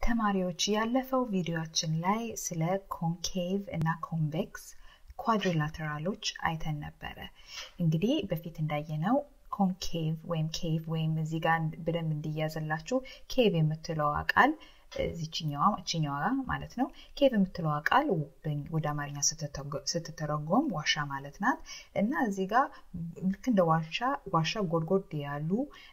ተማሪዎች ያለፈው ቪዲዮችን ላይ ስለ ኮንኬቭ እና ኮንቬክስ ኳድሪላተራሎች አይተን ነበረ። እንግዲህ በፊት እንዳየነው ኮንኬቭ ወይም ኬቭ ወይም እዚህ ጋር በደንብ እንዲያዘላችሁ ኬቭ የምትለዋ ቃል እዚችኛዋ እችኛዋ ማለት ነው። ኬቭ የምትለዋ ቃል ወደ አማርኛ ስትተረጎም ዋሻ ማለት ናት እና እዚህ ጋር ልክ እንደ ዋሻ ዋሻ ጎድጎድ ያሉ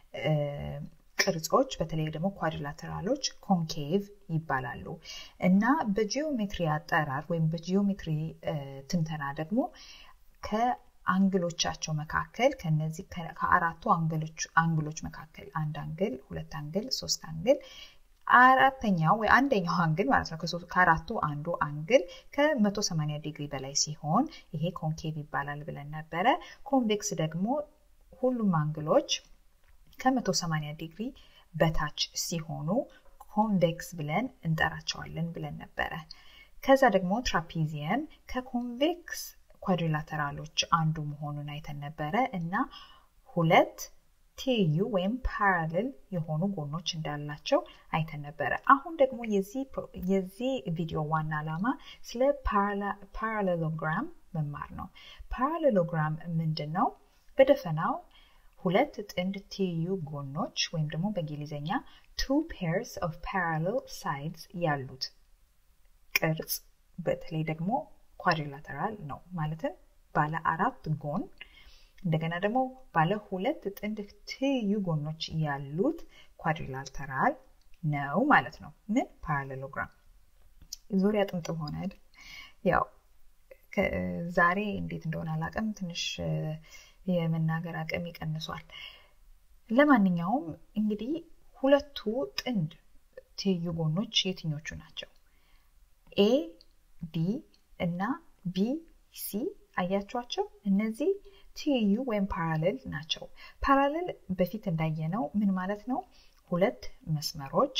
ቅርጾች በተለይ ደግሞ ኳድሪላተራሎች ኮንኬቭ ይባላሉ እና በጂኦሜትሪ አጠራር ወይም በጂኦሜትሪ ትንተና ደግሞ ከአንግሎቻቸው መካከል ከነዚህ ከአራቱ አንግሎች መካከል አንድ አንግል፣ ሁለት አንግል፣ ሶስት አንግል አራተኛው ወይ አንደኛው አንግል ማለት ነው ከአራቱ አንዱ አንግል ከ180 ዲግሪ በላይ ሲሆን ይሄ ኮንኬቭ ይባላል ብለን ነበረ። ኮንቬክስ ደግሞ ሁሉም አንግሎች ከ180 ዲግሪ በታች ሲሆኑ ኮንቬክስ ብለን እንጠራቸዋለን ብለን ነበረ። ከዛ ደግሞ ትራፒዚየም ከኮንቬክስ ኳድሪላተራሎች አንዱ መሆኑን አይተን ነበረ እና ሁለት ትይዩ ወይም ፓራሌል የሆኑ ጎኖች እንዳላቸው አይተን ነበረ። አሁን ደግሞ የዚህ ቪዲዮ ዋና ዓላማ ስለ ፓራሌሎግራም መማር ነው። ፓራሌሎግራም ምንድን ነው? በደፈናው ሁለት ጥንድ ትይዩ ጎኖች ወይም ደግሞ በእንግሊዝኛ ቱ ፔርስ ኦፍ ፓራሌል ሳይድስ ያሉት ቅርጽ በተለይ ደግሞ ኳድሪላተራል ነው። ማለትም ባለ አራት ጎን እንደገና ደግሞ ባለ ሁለት ጥንድ ትይዩ ጎኖች ያሉት ኳድሪላተራል ነው ማለት ነው። ምን ፓራሌሎግራም ዙሪያ ጥምጥም ሆነ አይደል? ያው ዛሬ እንዴት እንደሆነ አላውቅም፣ ትንሽ የመናገር አቅም ይቀንሷል። ለማንኛውም እንግዲህ ሁለቱ ጥንድ ትይዩ ጎኖች የትኞቹ ናቸው? ኤ ዲ እና ቢ ሲ አያቸዋቸው? እነዚህ ትይዩ ወይም ፓራሌል ናቸው። ፓራሌል በፊት እንዳየነው ምን ማለት ነው? ሁለት መስመሮች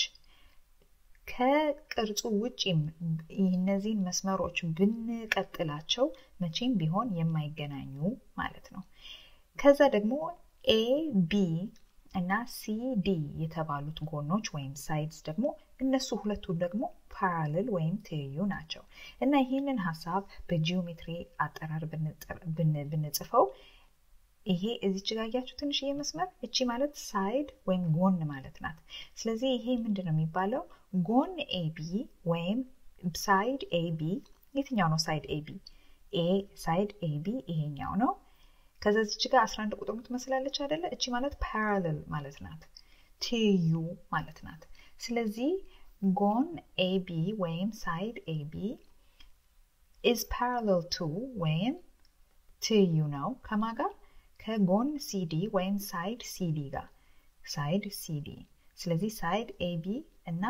ከቅርጹ ውጭ እነዚህን መስመሮች ብንቀጥላቸው መቼም ቢሆን የማይገናኙ ማለት ነው። ከዛ ደግሞ ኤ ቢ እና ሲ ዲ የተባሉት ጎኖች ወይም ሳይድስ ደግሞ እነሱ ሁለቱ ደግሞ ፓራሌል ወይም ትይዩ ናቸው እና ይህንን ሀሳብ በጂኦሜትሪ አጠራር ብንጽፈው ይሄ እዚች ጋ ያያችሁ ትንሽዬ መስመር እቺ ማለት ሳይድ ወይም ጎን ማለት ናት። ስለዚህ ይሄ ምንድን ነው የሚባለው? ጎን ኤቢ ወይም ሳይድ ኤቢ። የትኛው ነው ሳይድ ኤቢ? ኤ ሳይድ ኤቢ ይሄኛው ነው። ከዛ እዚች ጋር 11 ቁጥር ትመስላለች አይደለ? እቺ ማለት ፓራሌል ማለት ናት፣ ትይዩ ማለት ናት። ስለዚህ ጎን ኤቢ ወይም ሳይድ ኤቢ ኢዝ ፓራሌል ቱ ወይም ትይዩ ነው ከማ ጋር ከጎን ሲዲ ወይም ሳይድ ሲዲ ጋር ሳይድ ሲዲ። ስለዚህ ሳይድ ኤቢ እና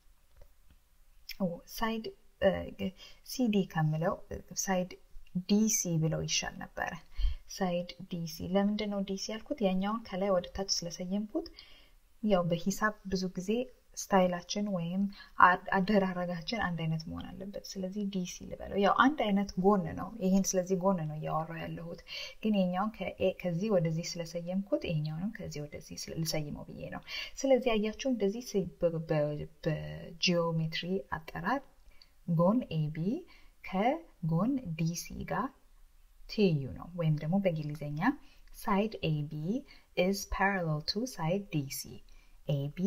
ሳይድ ሲዲ ከምለው ሳይድ ዲሲ ብለው ይሻል ነበረ። ሳይድ ዲሲ። ለምንድን ነው ዲሲ ያልኩት? ያኛውን ከላይ ወደ ታች ስለሰየምኩት ያው በሂሳብ ብዙ ጊዜ ስታይላችን ወይም አደራረጋችን አንድ አይነት መሆን አለበት። ስለዚህ ዲሲ ልበለው። ያው አንድ አይነት ጎን ነው ይህን፣ ስለዚህ ጎን ነው እያወራው ያለሁት። ግን የኛውን ከዚህ ወደዚህ ስለሰየምኩት ይሄኛውንም ከዚህ ወደዚህ ልሰይመው ብዬ ነው። ስለዚህ አያችሁ እንደዚህ በጂኦሜትሪ አጠራር ጎን ኤቢ ከጎን ዲሲ ጋር ትይዩ ነው። ወይም ደግሞ በእንግሊዝኛ ሳይድ ኤቢ ኢዝ ፓራሌል ቱ ሳይድ ዲሲ ኤቢ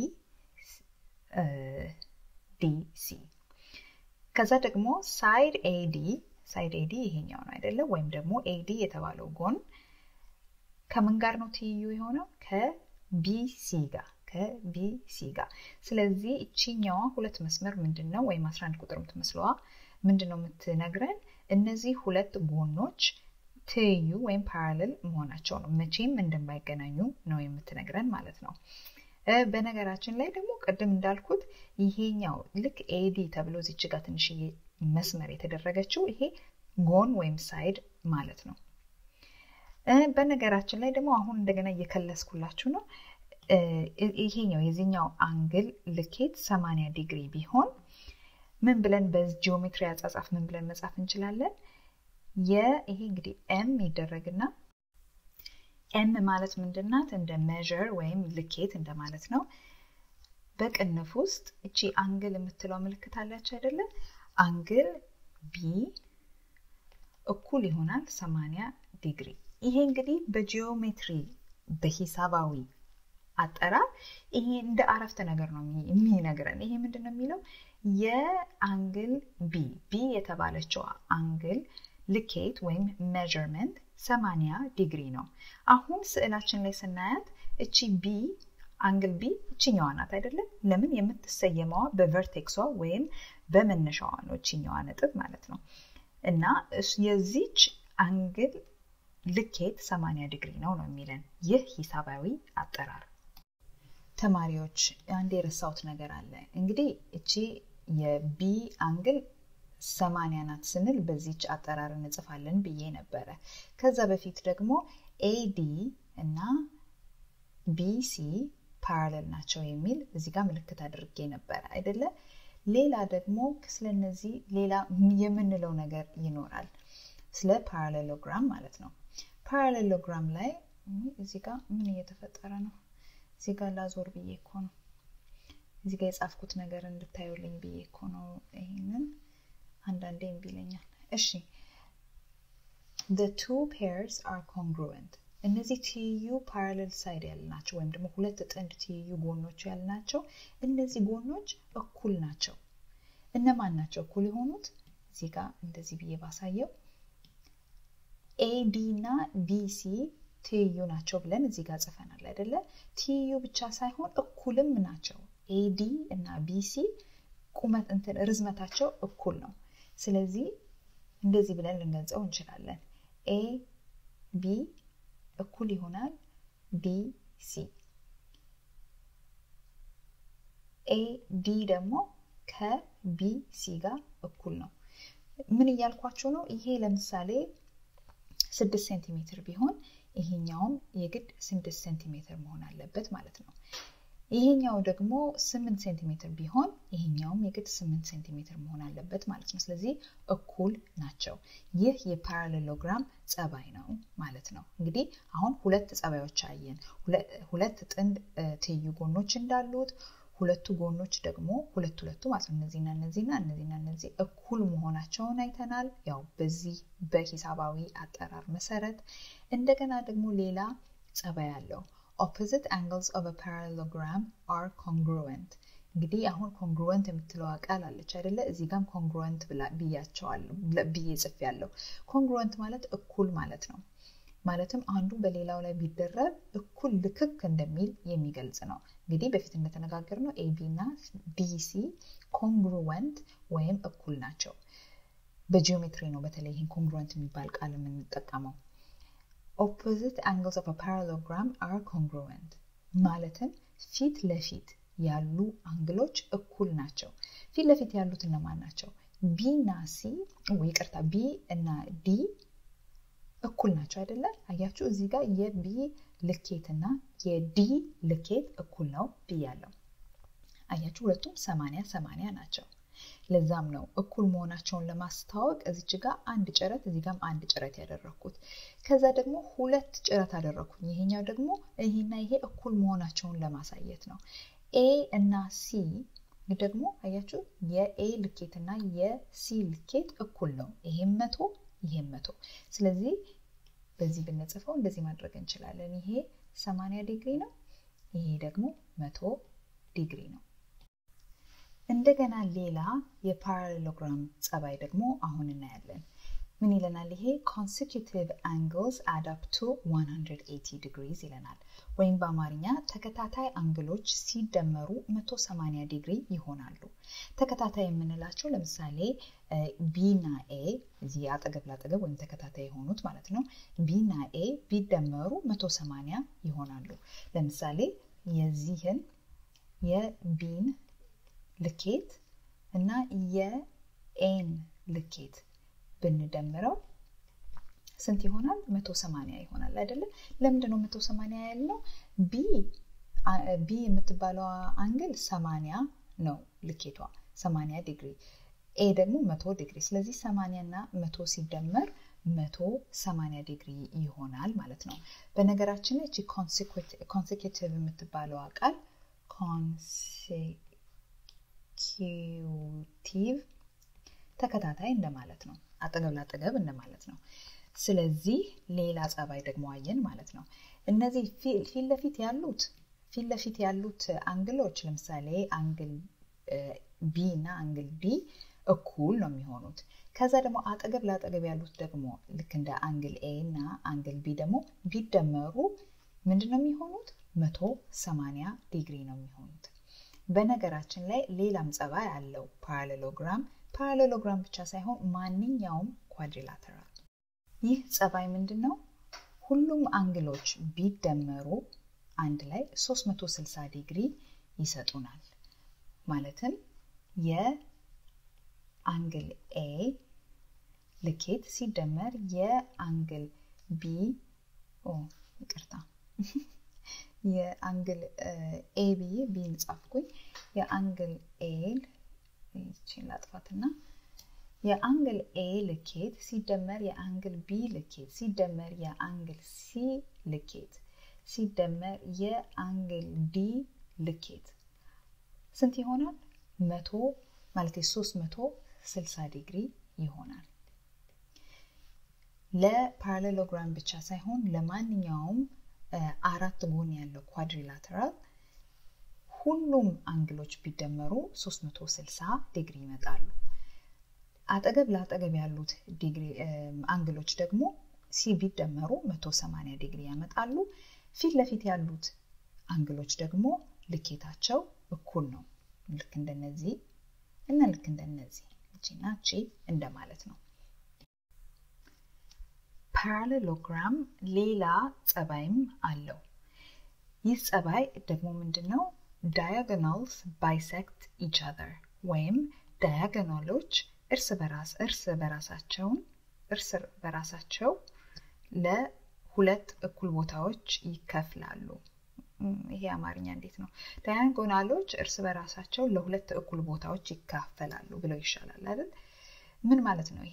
ዲሲ ከዛ ደግሞ ሳይድ ኤዲ ሳይድ ኤዲ ይሄኛው ነው አይደለም? ወይም ደግሞ ኤዲ የተባለው ጎን ከምን ጋር ነው ትይዩ የሆነው? ከቢሲ ጋር ከቢሲ ጋር። ስለዚህ እቺኛዋ ሁለት መስመር ምንድን ነው ወይም 11 ቁጥር የምትመስለዋ ምንድን ነው የምትነግረን? እነዚህ ሁለት ጎኖች ትይዩ ወይም ፓራሌል መሆናቸው ነው። መቼም እንደማይገናኙ ነው የምትነግረን ማለት ነው። በነገራችን ላይ ደግሞ ቅድም እንዳልኩት ይሄኛው ልክ ኤዲ ተብሎ እዚች ጋር ትንሽዬ መስመር የተደረገችው ይሄ ጎን ወይም ሳይድ ማለት ነው። በነገራችን ላይ ደግሞ አሁን እንደገና እየከለስኩላችሁ ነው። ይሄኛው የዚህኛው አንግል ልኬት 80 ዲግሪ ቢሆን ምን ብለን በጂኦሜትሪ አጻጻፍ ምን ብለን መጻፍ እንችላለን? ይሄ እንግዲህ ኤም ይደረግና ኤም ማለት ምንድናት? እንደ ሜዥር ወይም ልኬት እንደማለት ነው። በቅንፍ ውስጥ እቺ አንግል የምትለው ምልክት አላች አይደለ? አንግል ቢ እኩል ይሆናል 80 ዲግሪ። ይሄ እንግዲህ በጂኦሜትሪ በሂሳባዊ አጠራር ይሄ እንደ አረፍተ ነገር ነው የሚነግረን። ይሄ ምንድን ነው የሚለው የአንግል ቢ ቢ የተባለችው አንግል ልኬት ወይም ሜዥርመንት 80 ዲግሪ ነው። አሁን ስዕላችን ላይ ስናያት እቺ ቢ አንግል ቢ እችኛዋ ናት አይደለም? ለምን የምትሰየመዋ በቨርቴክሷ ወይም በመነሻዋ ነው፣ እችኛዋ ነጥብ ማለት ነው። እና የዚች አንግል ልኬት 80 ዲግሪ ነው ነው የሚለን ይህ ሂሳባዊ አጠራር። ተማሪዎች አንድ የረሳሁት ነገር አለ። እንግዲህ እቺ የቢ አንግል ሰማንያ ናት ስንል በዚች አጠራር እንጽፋለን ብዬ ነበረ። ከዛ በፊት ደግሞ ኤዲ እና ቢሲ ፓራለል ናቸው የሚል እዚህ ጋር ምልክት አድርጌ ነበረ አይደለ? ሌላ ደግሞ ስለነዚህ ሌላ የምንለው ነገር ይኖራል፣ ስለ ፓራሌሎግራም ማለት ነው። ፓራሌሎግራም ላይ እዚህ ጋር ምን እየተፈጠረ ነው? እዚህ ጋር ላዞር ብዬ እኮ ነው። እዚህ ጋር የጻፍኩት ነገር እንድታዩልኝ ብዬ እኮ ነው። ይሄንን አንዳንዴ እምቢ ይለኛል። እሺ the two pairs are congruent እነዚህ ትይዩ ፓራሌል ሳይድ ያልናቸው ወይም ደግሞ ሁለት ጥንድ ትይዩ ጎኖች ያልናቸው እነዚህ ጎኖች እኩል ናቸው። እነማን ናቸው እኩል የሆኑት? እዚህ ጋር እንደዚህ ብዬ ባሳየው ኤዲ እና ቢሲ ትይዩ ናቸው ብለን እዚህ ጋር ጽፈናል አይደለ? ትይዩ ብቻ ሳይሆን እኩልም ናቸው። ኤዲ እና ቢሲ ቁመት እንትን ርዝመታቸው እኩል ነው። ስለዚህ እንደዚህ ብለን ልንገልጸው እንችላለን። ኤ ቢ እኩል ይሆናል ቢ ሲ። ኤ ዲ ደግሞ ከቢ ሲ ጋር እኩል ነው። ምን እያልኳቸው ነው? ይሄ ለምሳሌ ስድስት ሴንቲሜትር ቢሆን ይሄኛውም የግድ ስድስት ሴንቲሜትር መሆን አለበት ማለት ነው። ይሄኛው ደግሞ ስምንት ሴንቲሜትር ቢሆን ይሄኛውም የግድ ስምንት ሴንቲሜትር መሆን አለበት ማለት ነው። ስለዚህ እኩል ናቸው። ይህ የፓራሌሎግራም ጸባይ ነው ማለት ነው። እንግዲህ አሁን ሁለት ጸባዮች አየን። ሁለት ጥንድ ትይዩ ጎኖች እንዳሉት ሁለቱ ጎኖች ደግሞ ሁለት ሁለቱ ማለት ነው እነዚህና እነዚህና እነዚህና እነዚህ እኩል መሆናቸውን አይተናል። ያው በዚህ በሂሳባዊ አጠራር መሰረት እንደገና ደግሞ ሌላ ጸባይ አለው። opposite angles of a parallelogram are congruent እንግዲህ አሁን ኮንግሩወንት የምትለዋ ቃል አለች አይደለ? እዚህ ጋም ኮንግሩወንት ብያቸዋለሁ ብዬ ጽፌያለሁ። ኮንግሩወንት ማለት እኩል ማለት ነው። ማለትም አንዱ በሌላው ላይ ቢደረብ እኩል ልክክ እንደሚል የሚገልጽ ነው። እንግዲህ በፊት እንደተነጋገር ነው ኤቢ እና ቢሲ ኮንግሩወንት ወይም እኩል ናቸው። በጂኦሜትሪ ነው በተለይ ይህን ኮንግሩወንት የሚባል ቃል የምንጠቀመው። ኦፖዚት አንግልስ ኦፍ ፓራሎግራም አር ኮንግሩወንት ማለትም ፊት ለፊት ያሉ አንግሎች እኩል ናቸው። ፊት ለፊት ያሉት እነማን ናቸው? ቢ እና ሲ ይቅርታ፣ ቢ እና ዲ እኩል ናቸው አይደለ? አያችሁ እዚህ ጋር የቢ ልኬት እና የዲ ልኬት እኩል ነው ብያለሁ። አያችሁ ሁለቱም ሰማንያ ሰማንያ ናቸው። ለዛም ነው እኩል መሆናቸውን ለማስታወቅ እዚች ጋር አንድ ጭረት እዚህ ጋም አንድ ጭረት ያደረግኩት። ከዛ ደግሞ ሁለት ጭረት አደረግኩኝ። ይሄኛው ደግሞ ይሄና ይሄ እኩል መሆናቸውን ለማሳየት ነው። ኤ እና ሲ ደግሞ አያችሁ የኤ ልኬት እና የሲ ልኬት እኩል ነው። ይሄም መቶ ይሄም መቶ። ስለዚህ በዚህ ብንጽፈው እንደዚህ ማድረግ እንችላለን። ይሄ 80 ዲግሪ ነው፣ ይሄ ደግሞ መቶ ዲግሪ ነው። እንደገና ሌላ የፓራሌሎግራም ጸባይ ደግሞ አሁን እናያለን። ምን ይለናል? ይሄ ኮንሴኪቲቭ አንግልስ አድ አፕ ቱ 180 ዲግሪዝ ይለናል። ወይም በአማርኛ ተከታታይ አንግሎች ሲደመሩ 180 ዲግሪ ይሆናሉ። ተከታታይ የምንላቸው ለምሳሌ ቢ እና ኤ እዚህ አጠገብ ላጠገብ ወይም ተከታታይ የሆኑት ማለት ነው። ቢ እና ኤ ቢደመሩ 180 ይሆናሉ። ለምሳሌ የዚህን የቢን ልኬት እና የኤን ልኬት ብንደምረው ስንት ይሆናል? መቶ ሰማንያ ይሆናል አይደለም? ለምንድን ነው መቶ ሰማንያ ያልነው? ቢ ቢ የምትባለው አንግል ሰማንያ ነው ልኬቷ ሰማንያ ዲግሪ፣ ኤ ደግሞ መቶ ዲግሪ። ስለዚህ ሰማንያ እና መቶ ሲደመር መቶ ሰማንያ ዲግሪ ይሆናል ማለት ነው። በነገራችን ላይ እቺ ኮንሴኪቲቭ የምትባለዋ ቃል ኮንሴኪዩቲቭ ተከታታይ እንደማለት ነው። አጠገብ ላጠገብ እንደማለት ነው። ስለዚህ ሌላ ጸባይ ደግሞ አየን ማለት ነው። እነዚህ ፊት ለፊት ያሉት ፊት ለፊት ያሉት አንግሎች ለምሳሌ አንግል ቢ እና አንግል ዲ እኩል ነው የሚሆኑት። ከዛ ደግሞ አጠገብ ለአጠገብ ያሉት ደግሞ ልክ እንደ አንግል ኤ እና አንግል ቢ ደግሞ ቢደመሩ ምንድን ነው የሚሆኑት? መቶ ሰማንያ ዲግሪ ነው የሚሆኑት። በነገራችን ላይ ሌላም ጸባይ አለው ፓራሌሎግራም። ፓራሌሎግራም ብቻ ሳይሆን ማንኛውም ኳድሪላተራል። ይህ ጸባይ ምንድን ነው? ሁሉም አንግሎች ቢደመሩ አንድ ላይ 360 ዲግሪ ይሰጡናል። ማለትም የአንግል ኤ ልኬት ሲደመር የአንግል ቢ ይቅርታ የአንግል ኤ ብዬ ቢን ጻፍኩኝ። የአንግል ኤ ይችን ላጥፋትና የአንግል ኤ ልኬት ሲደመር የአንግል ቢ ልኬት ሲደመር የአንግል ሲ ልኬት ሲደመር የአንግል ዲ ልኬት ስንት ይሆናል? መቶ ማለት ሶስት መቶ ስልሳ ዲግሪ ይሆናል። ለፓራሌሎግራም ብቻ ሳይሆን ለማንኛውም አራት ጎን ያለው ኳድሪላተራል ሁሉም አንግሎች ቢደመሩ 360 ዲግሪ ይመጣሉ። አጠገብ ለአጠገብ ያሉት ዲግሪ አንግሎች ደግሞ ሲ ቢደመሩ 180 ዲግሪ ያመጣሉ። ፊት ለፊት ያሉት አንግሎች ደግሞ ልኬታቸው እኩል ነው። ልክ እንደነዚህ እና ልክ እንደነዚህ እቺና እቺ እንደማለት ነው። ፓራሌሎግራም ሌላ ጸባይም አለው። ይህ ጸባይ ደግሞ ምንድን ነው? ዳያጎናልስ ባይሴክት ኢች አዘር ወይም ዳያጎናሎች እርስ በራስ እርስ በራሳቸውን እርስ በራሳቸው ለሁለት እኩል ቦታዎች ይከፍላሉ። ይሄ አማርኛ እንዴት ነው? ዳያጎናሎች እርስ በራሳቸው ለሁለት እኩል ቦታዎች ይካፈላሉ ብለው ይሻላል አይደል? ምን ማለት ነው ይሄ?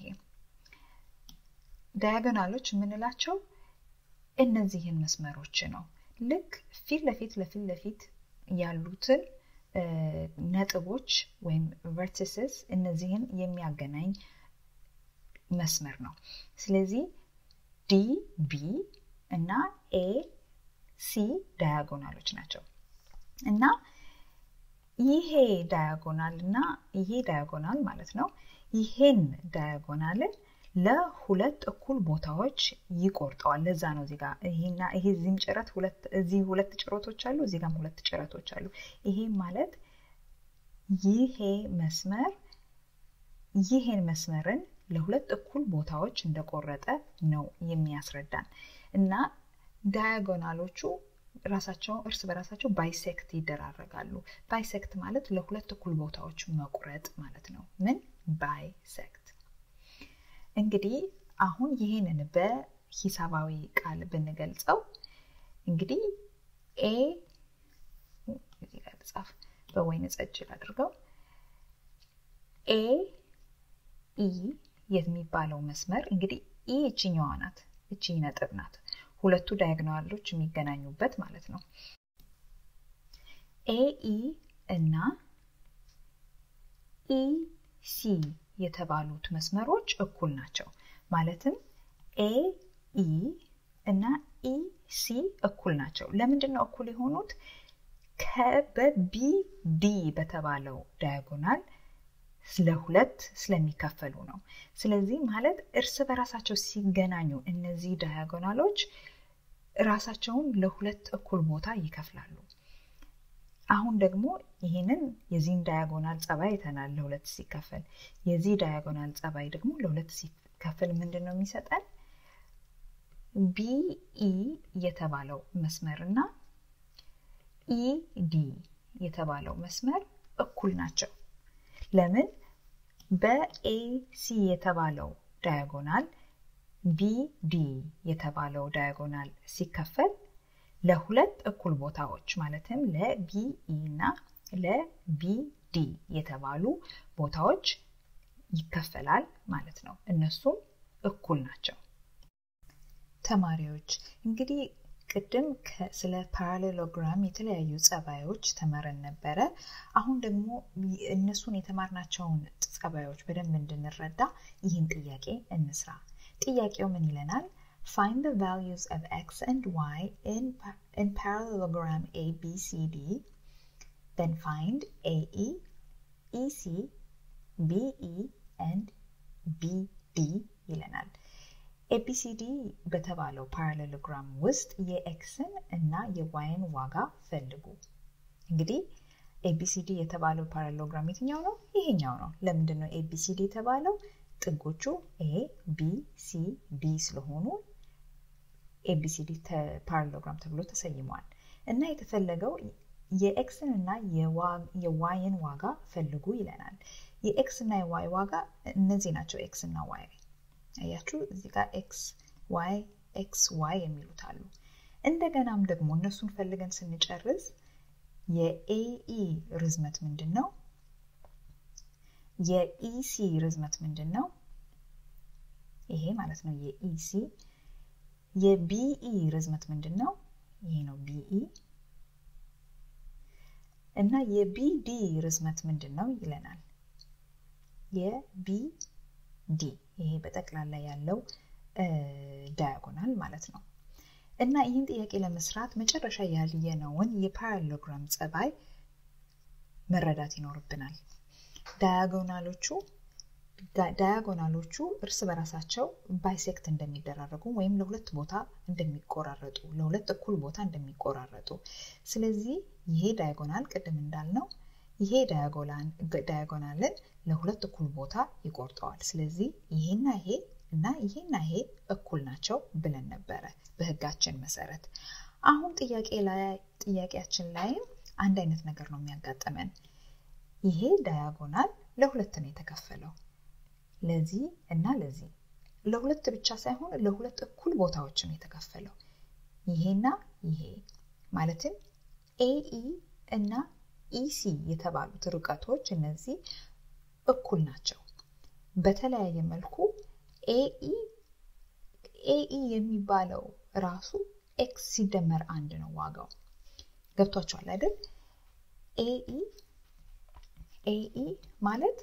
ዳያጎናሎች የምንላቸው እነዚህን መስመሮች ነው። ልክ ፊት ለፊት ለፊት ለፊት ያሉትን ነጥቦች ወይም ቨርቲስስ እነዚህን የሚያገናኝ መስመር ነው። ስለዚህ ዲ ቢ እና ኤ ሲ ዳያጎናሎች ናቸው እና ይሄ ዳያጎናል እና ይሄ ዳያጎናል ማለት ነው ይሄን ዳያጎናልን ለሁለት እኩል ቦታዎች ይቆርጠዋል። ለዛ ነው እዚህ ጋር ይሄና ይሄ እዚህም ጭረት ሁለት እዚህ ሁለት ጭረቶች አሉ፣ እዚህ ጋርም ሁለት ጭረቶች አሉ። ይሄ ማለት ይሄ መስመር ይሄን መስመርን ለሁለት እኩል ቦታዎች እንደቆረጠ ነው የሚያስረዳን እና ዳያጎናሎቹ ራሳቸው እርስ በራሳቸው ባይሴክት ይደራረጋሉ። ባይሴክት ማለት ለሁለት እኩል ቦታዎች መቁረጥ ማለት ነው። ምን ባይሴክት እንግዲህ አሁን ይህንን በሂሳባዊ ቃል ብንገልጸው እንግዲህ ኤ ጻፍ በወይን ጠጅ አድርገው ኤ ኢ የሚባለው መስመር እንግዲህ ኢ እችኛዋ ናት፣ እቺ ነጥብ ናት። ሁለቱ ዳያግናሎች የሚገናኙበት ማለት ነው። ኤ ኢ እና ኢ ሲ የተባሉት መስመሮች እኩል ናቸው። ማለትም ኤ ኢ እና ኢ ሲ እኩል ናቸው። ለምንድን ነው እኩል የሆኑት? ከበቢ ዲ በተባለው ዳያጎናል ለሁለት ስለሚከፈሉ ነው። ስለዚህ ማለት እርስ በራሳቸው ሲገናኙ እነዚህ ዳያጎናሎች ራሳቸውን ለሁለት እኩል ቦታ ይከፍላሉ። አሁን ደግሞ ይህንን የዚህን ዳያጎናል ጸባይ አይተናል። ለሁለት ሲከፈል የዚህ ዳያጎናል ጸባይ ደግሞ ለሁለት ሲከፈል ምንድን ነው የሚሰጠን? ቢኢ የተባለው መስመር እና ኢዲ የተባለው መስመር እኩል ናቸው። ለምን? በኤሲ የተባለው ዳያጎናል ቢዲ የተባለው ዳያጎናል ሲከፈል ለሁለት እኩል ቦታዎች ማለትም ለቢኢ እና ለቢዲ የተባሉ ቦታዎች ይከፈላል ማለት ነው። እነሱም እኩል ናቸው። ተማሪዎች እንግዲህ ቅድም ስለ ፓራሌሎግራም የተለያዩ ጸባዮች ተመረን ነበረ። አሁን ደግሞ እነሱን የተማርናቸውን ጸባዮች በደንብ እንድንረዳ ይህን ጥያቄ እንስራ። ጥያቄው ምን ይለናል? Find the values of x and y in, in parallelogram ABCD. Then find AE, EC, BE, and BD ይለናል። ኤቢሲዲ በተባለው ፓራሌሎግራም ውስጥ የኤክስን እና የዋይን ዋጋ ፈልጉ። እንግዲህ ኤቢሲዲ የተባለው ፓራሌሎግራም የትኛው ነው? ይሄኛው ነው። ለምንድን ነው ኤቢሲዲ የተባለው? ጥጎቹ ኤ ቢ ሲ ዲ ስለሆኑ ኤቢሲዲ ፓራሌሎግራም ተብሎ ተሰይሟል። እና የተፈለገው የኤክስን እና የዋይን ዋጋ ፈልጉ ይለናል። የኤክስ እና የዋይ ዋጋ እነዚህ ናቸው። ኤክስ እና ዋይ አያችሁ፣ እዚህ ጋር ኤክስ ዋይ ኤክስ ዋይ የሚሉት አሉ። እንደገናም ደግሞ እነሱን ፈልገን ስንጨርስ የኤኢ ርዝመት ምንድን ነው? የኢሲ ርዝመት ምንድን ነው? ይሄ ማለት ነው የኢሲ። የቢኢ ርዝመት ምንድን ነው? ይሄ ነው ቢኢ። እና የቢዲ ርዝመት ምንድን ነው ይለናል። የቢዲ ይሄ በጠቅላላ ያለው ዳያጎናል ማለት ነው። እና ይህን ጥያቄ ለመስራት መጨረሻ ያልየነውን የፓራሌሎግራም ጸባይ መረዳት ይኖርብናል። ዳያጎናሎቹ ዳያጎናሎቹ እርስ በራሳቸው ባይሴክት እንደሚደራረጉ ወይም ለሁለት ቦታ እንደሚቆራረጡ ለሁለት እኩል ቦታ እንደሚቆራረጡ ስለዚህ ይሄ ዳያጎናል ቅድም እንዳልነው ይሄ ዳያጎናልን ለሁለት እኩል ቦታ ይቆርጠዋል። ስለዚህ ይሄና ይሄ እና ይሄና ይሄ እኩል ናቸው ብለን ነበረ በህጋችን መሰረት። አሁን ጥያቄ ላይ ጥያቄያችን ላይም አንድ አይነት ነገር ነው የሚያጋጥመን። ይሄ ዳያጎናል ለሁለት ነው የተከፈለው፣ ለዚህ እና ለዚህ። ለሁለት ብቻ ሳይሆን ለሁለት እኩል ቦታዎች ነው የተከፈለው፣ ይሄና ይሄ ማለትም ኤኢ እና ኢሲ የተባሉት ርቀቶች እነዚህ እኩል ናቸው። በተለያየ መልኩ ኤኢ ኤኢ የሚባለው ራሱ ኤክስ ሲደመር አንድ ነው ዋጋው። ገብቷቸዋል አይደል? ኤኢ ኤኢ ማለት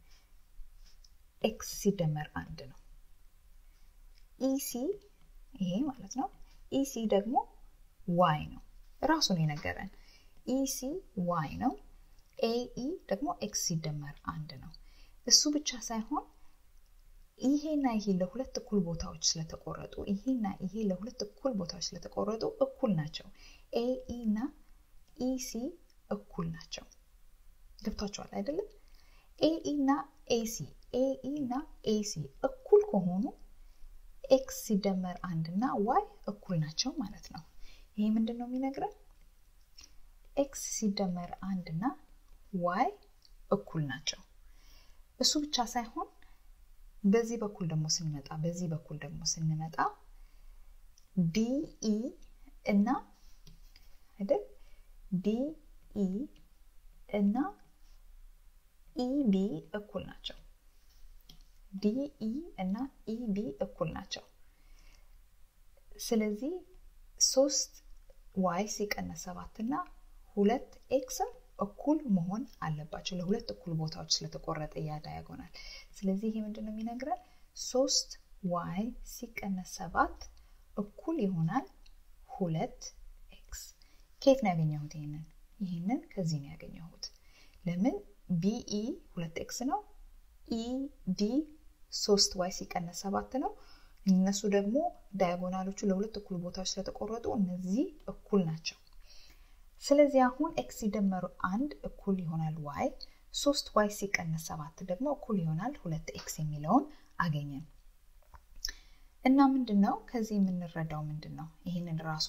ኤክስ ሲደመር አንድ ነው። ኢሲ ይሄ ማለት ነው። ኢሲ ደግሞ ዋይ ነው። ራሱን የነገረን ኢሲ ዋይ ነው። ኤኢ ደግሞ ኤክስ ሲደመር አንድ ነው። እሱ ብቻ ሳይሆን ይሄና ይሄ ለሁለት እኩል ቦታዎች ስለተቆረጡ ይሄና ይሄ ለሁለት እኩል ቦታዎች ስለተቆረጡ እኩል ናቸው። ኤኢ እና ኢሲ እኩል ናቸው። ገብቷቸዋል አይደለም? ኤኢ እና ኤሲ ኤኢ እና ኤሲ እኩል ከሆኑ ኤክስ ሲደመር አንድ እና ዋይ እኩል ናቸው ማለት ነው። ይሄ ምንድን ነው የሚነግረን? ኤክስ ሲደመር አንድ እና ዋይ እኩል ናቸው። እሱ ብቻ ሳይሆን በዚህ በኩል ደግሞ ስንመጣ በዚህ በኩል ደግሞ ስንመጣ ዲኢ እና አይደል ዲኢ እና ኢቢ እኩል ናቸው። ዲኢ እና ኢቢ እኩል ናቸው። ስለዚህ ሶስት ዋይ ሲቀነስ ሰባት እና ሁለት ኤክስም እኩል መሆን አለባቸው። ለሁለት እኩል ቦታዎች ስለተቆረጠ ያ ዳያጎናል። ስለዚህ ይሄ ምንድን ነው የሚነግረን? ሶስት ዋይ ሲቀነስ ሰባት እኩል ይሆናል ሁለት ኤክስ። ከየት ነው ያገኘሁት? ይህንን ይህንን ከዚህ ነው ያገኘሁት። ለምን ቢኢ ሁለት ኤክስ ነው። ኢዲ ሶስት ዋይ ሲቀነስ ሰባት ነው። እነሱ ደግሞ ዳያጎናሎቹ ለሁለት እኩል ቦታዎች ስለተቆረጡ እነዚህ እኩል ናቸው። ስለዚህ አሁን ኤክስ ሲደመሩ አንድ እኩል ይሆናል ዋይ፣ ሶስት ዋይ ሲቀነስ ሰባት ደግሞ እኩል ይሆናል ሁለት ኤክስ የሚለውን አገኘን እና ምንድን ነው ከዚህ የምንረዳው ምንድን ነው? ይህንን ራሱ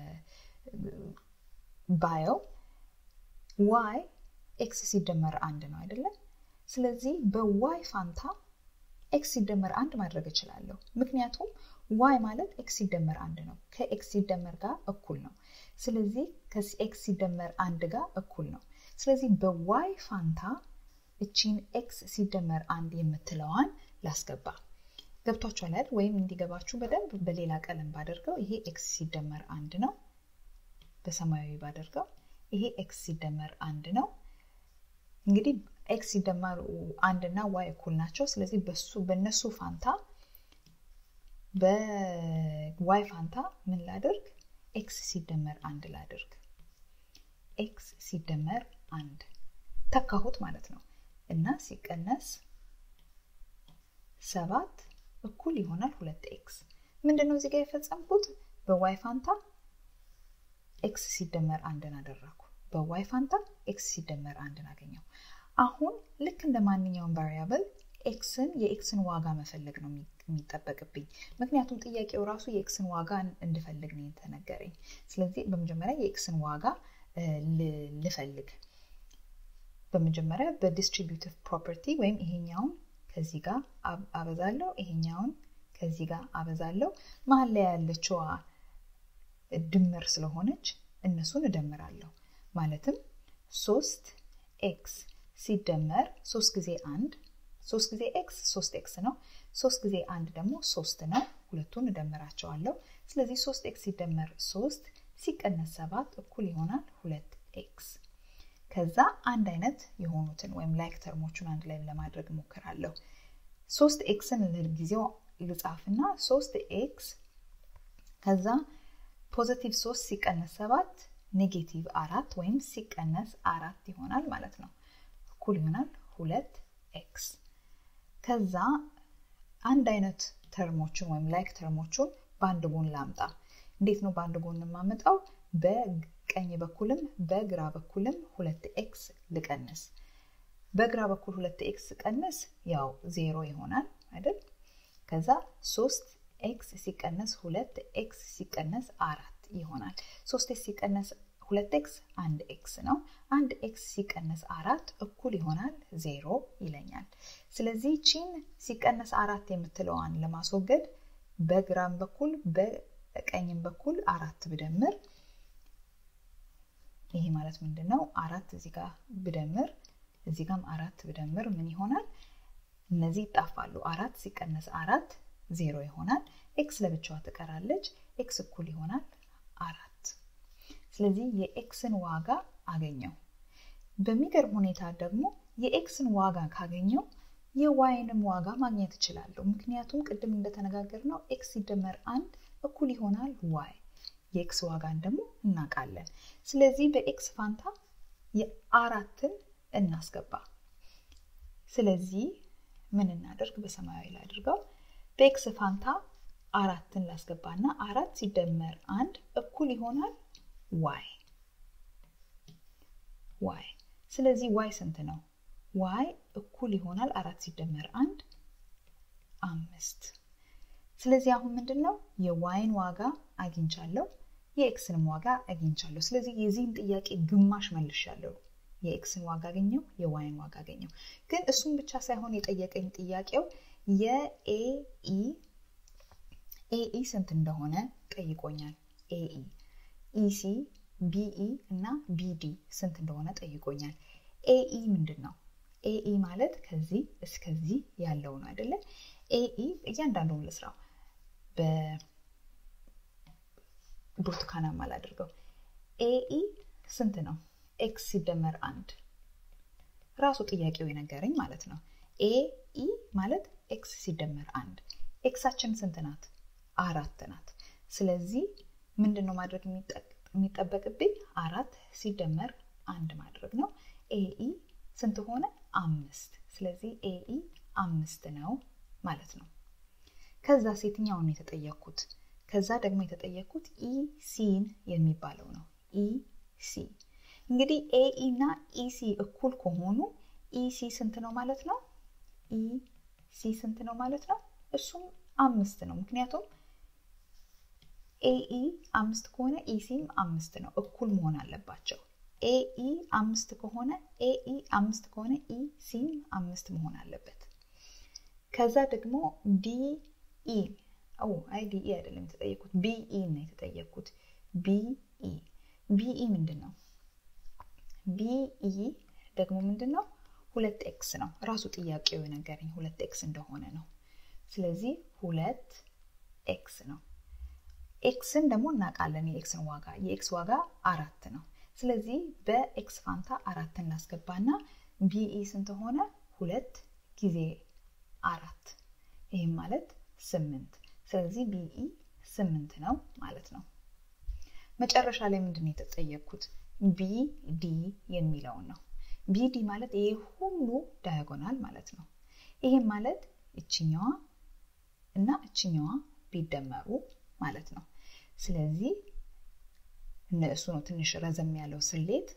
ባየው ዋይ ኤክስ ሲደመር አንድ ነው አይደለም? ስለዚህ በዋይ ፋንታ ኤክስ ሲደመር አንድ ማድረግ እችላለሁ። ምክንያቱም ዋይ ማለት ኤክስ ሲደመር አንድ ነው። ከኤክስ ሲደመር ጋር እኩል ነው። ስለዚህ ከኤክስ ሲደመር አንድ ጋር እኩል ነው። ስለዚህ በዋይ ፋንታ እቺን ኤክስ ሲደመር አንድ የምትለዋን ላስገባ። ገብቷችኋል አይደል? ወይም እንዲገባችሁ በደንብ በሌላ ቀለም ባደርገው ይሄ ኤክስ ሲደመር አንድ ነው። በሰማያዊ ባደርገው ይሄ ኤክስ ሲደመር አንድ ነው። እንግዲህ ኤክስ ሲደመር አንድ እና ዋይ እኩል ናቸው። ስለዚህ በሱ በእነሱ ፋንታ በዋይ ፋንታ ምን ላድርግ? ኤክስ ሲደመር አንድ ላድርግ። ኤክስ ሲደመር አንድ ተካሁት ማለት ነው እና ሲቀነስ ሰባት እኩል ይሆናል ሁለት ኤክስ። ምንድን ነው እዚህ ጋር የፈጸምኩት? በዋይ ፋንታ ኤክስ ሲደመር አንድን አደረኩ። በዋይ ፋንታ ኤክስ ሲደመር አንድን አገኘው። አሁን ልክ እንደ ማንኛውም ቫሪያብል ኤክስን የኤክስን ዋጋ መፈለግ ነው የሚጠበቅብኝ። ምክንያቱም ጥያቄው ራሱ የኤክስን ዋጋ እንድፈልግ ነው የተነገረኝ። ስለዚህ በመጀመሪያ የኤክስን ዋጋ ልፈልግ። በመጀመሪያ በዲስትሪቢዩቲቭ ፕሮፐርቲ ወይም ይሄኛውን ከዚህ ጋር አበዛለሁ፣ ይሄኛውን ከዚህ ጋር አበዛለሁ። መሀል ላይ ያለችዋ ድምር ስለሆነች እነሱን እደምራለሁ። ማለትም ሶስት ኤክስ ሲደመር ሶስት ጊዜ አንድ ሶስት ጊዜ ኤክስ ሶስት ኤክስ ነው። ሶስት ጊዜ አንድ ደግሞ ሶስት ነው። ሁለቱን እደምራቸዋለሁ። ስለዚህ ሶስት ኤክስ ሲደመር ሶስት ሲቀነስ ሰባት እኩል ይሆናል ሁለት ኤክስ። ከዛ አንድ አይነት የሆኑትን ወይም ላይክ ተርሞቹን አንድ ላይ ለማድረግ እሞክራለሁ። ሶስት ኤክስን ለጊዜው ልጻፍና ሶስት ኤክስ ከዛ ፖዘቲቭ ሶስት ሲቀነስ ሰባት ኔጌቲቭ አራት ወይም ሲቀነስ አራት ይሆናል ማለት ነው። እኩል ይሆናል ሁለት ኤክስ። ከዛ አንድ አይነት ተርሞችን ወይም ላይክ ተርሞቹን በአንድ ጎን ላምጣ። እንዴት ነው በአንድ ጎን የማመጣው? በቀኝ በኩልም በግራ በኩልም ሁለት ኤክስ ልቀንስ። በግራ በኩል ሁለት ኤክስ ቀንስ ያው ዜሮ ይሆናል አይደል? ከዛ ሶስት ኤክስ ሲቀነስ ሁለት ኤክስ ሲቀነስ አራት ይሆናል። ሶስት ኤክስ ሲቀነስ ሁለት ኤክስ አንድ ኤክስ ነው። አንድ ኤክስ ሲቀነስ አራት እኩል ይሆናል ዜሮ ይለኛል። ስለዚህ ቺን ሲቀነስ አራት የምትለዋን ለማስወገድ በግራም በኩል በቀኝም በኩል አራት ብደምር ይሄ ማለት ምንድን ነው? አራት እዚህ ጋር ብደምር እዚህ ጋም አራት ብደምር ምን ይሆናል? እነዚህ ይጣፋሉ። አራት ሲቀነስ አራት ዜሮ ይሆናል። ኤክስ ለብቻዋ ትቀራለች። ኤክስ እኩል ይሆናል አራት። ስለዚህ የኤክስን ዋጋ አገኘው። በሚገርም ሁኔታ ደግሞ የኤክስን ዋጋ ካገኘው የዋይንም ዋጋ ማግኘት እችላለሁ። ምክንያቱም ቅድም እንደተነጋገር ነው ኤክስ ሲደመር አንድ እኩል ይሆናል ዋይ። የኤክስ ዋጋን ደግሞ እናውቃለን። ስለዚህ በኤክስ ፋንታ የአራትን እናስገባ። ስለዚህ ምን እናደርግ? በሰማያዊ ላድርገው። በኤክስ ፋንታ አራትን ላስገባና አራት ሲደመር አንድ እኩል ይሆናል ዋይ ዋይ። ስለዚህ ዋይ ስንት ነው? ዋይ እኩል ይሆናል አራት ሲደመር አንድ አምስት። ስለዚህ አሁን ምንድን ነው የዋይን ዋጋ አግኝቻለሁ፣ የኤክስንም ዋጋ አግኝቻለሁ። ስለዚህ የዚህን ጥያቄ ግማሽ መልሻለሁ። የኤክስን ዋጋ አገኘው፣ የዋይን ዋጋ አገኘው። ግን እሱም ብቻ ሳይሆን የጠየቀኝ ጥያቄው የኤኢ ኤኢ ስንት እንደሆነ ጠይቆኛል። ኤኢ ኢሲ ቢኢ እና ቢዲ ስንት እንደሆነ ጠይቆኛል። ኤኢ ምንድን ነው? ኤኢ ማለት ከዚህ እስከዚህ ያለው ነው አይደለ? ኤኢ እያንዳንዱን ልስራው በብርቱካናማ ላድርገው። ኤኢ ስንት ነው? ኤክስ ሲደመር አንድ ራሱ ጥያቄው የነገረኝ ማለት ነው። ኤኢ ማለት ኤክስ ሲደመር አንድ ኤክሳችን ስንት ናት? አራት ናት። ስለዚህ ምንድን ነው ማድረግ የሚጠበቅብኝ? አራት ሲደመር አንድ ማድረግ ነው። ኤኢ ስንት ሆነ? አምስት። ስለዚህ ኤኢ አምስት ነው ማለት ነው። ከዛ ሴትኛውን የተጠየቅኩት ከዛ ደግሞ የተጠየቅኩት ኢሲን የሚባለው ነው። ኢሲ እንግዲህ ኤኢ እና ኢሲ እኩል ከሆኑ ኢሲ ስንት ነው ማለት ነው? ኢሲ ስንት ነው ማለት ነው? እሱም አምስት ነው። ምክንያቱም ኤኢ አምስት ከሆነ ኢሲም አምስት ነው። እኩል መሆን አለባቸው። ኤኢ አምስት ከሆነ ኤኢ አምስት ከሆነ ኢሲም አምስት መሆን አለበት። ከዛ ደግሞ ዲኢ አይ ዲኢ አይደለም የተጠየኩት ቢኢ ነው የተጠየኩት። ቢኢ ቢኢ ምንድን ነው? ቢኢ ደግሞ ምንድን ነው? ሁለት ኤክስ ነው። ራሱ ጥያቄው የነገረኝ ሁለት ኤክስ እንደሆነ ነው። ስለዚህ ሁለት ኤክስ ነው። ኤክስን ደግሞ እናውቃለን። የኤክስን ዋጋ የኤክስ ዋጋ አራት ነው። ስለዚህ በኤክስ ፋንታ አራት እናስገባና ቢኢ ስንት ሆነ? ሁለት ጊዜ አራት ይህም ማለት ስምንት። ስለዚህ ቢኢ ስምንት ነው ማለት ነው። መጨረሻ ላይ ምንድን ነው የተጠየቅኩት? ቢዲ የሚለውን ነው። ቢዲ ማለት ይሄ ሁሉ ዳያጎናል ማለት ነው። ይህም ማለት እችኛዋ እና እችኛዋ ቢደመሩ ማለት ነው። ስለዚህ እነሱ ነው ትንሽ ረዘም ያለው ስሌት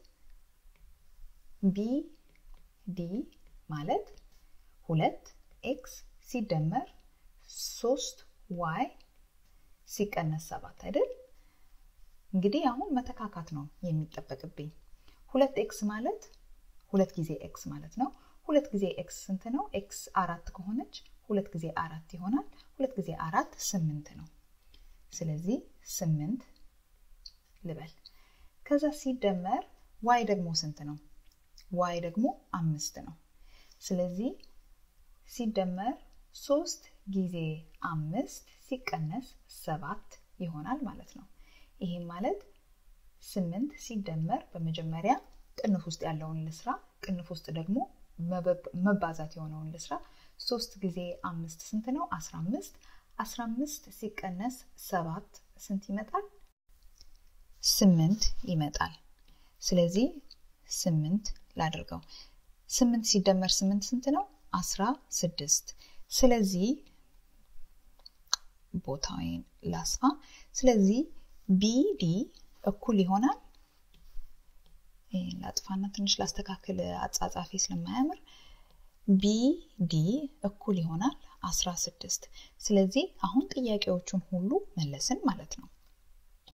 ቢ ዲ ማለት ሁለት ኤክስ ሲደመር ሶስት ዋይ ሲቀነስ ሰባት አይደል? እንግዲህ አሁን መተካካት ነው የሚጠበቅብኝ። ሁለት ኤክስ ማለት ሁለት ጊዜ ኤክስ ማለት ነው። ሁለት ጊዜ ኤክስ ስንት ነው? ኤክስ አራት ከሆነች ሁለት ጊዜ አራት ይሆናል። ሁለት ጊዜ አራት ስምንት ነው። ስለዚህ ስምንት ልበል። ከዛ ሲደመር ዋይ ደግሞ ስንት ነው? ዋይ ደግሞ አምስት ነው። ስለዚህ ሲደመር ሶስት ጊዜ አምስት ሲቀነስ ሰባት ይሆናል ማለት ነው። ይህም ማለት ስምንት ሲደመር በመጀመሪያ ቅንፍ ውስጥ ያለውን ልስራ፣ ቅንፍ ውስጥ ደግሞ መባዛት የሆነውን ልስራ። ሶስት ጊዜ አምስት ስንት ነው? አስራ አምስት አስራ አምስት ሲቀነስ ሰባት ስንት ይመጣል? ስምንት ይመጣል። ስለዚህ ስምንት ላድርገው። ስምንት ሲደመር ስምንት ስንት ነው? አስራ ስድስት ስለዚህ ቦታውን ላስፋ። ስለዚህ ቢዲ እኩል ይሆናል ላጥፋና ትንሽ ላስተካክል አጻጻፊ ስለማያምር ቢዲ እኩል ይሆናል 16 ስለዚህ አሁን ጥያቄዎቹን ሁሉ መለስን ማለት ነው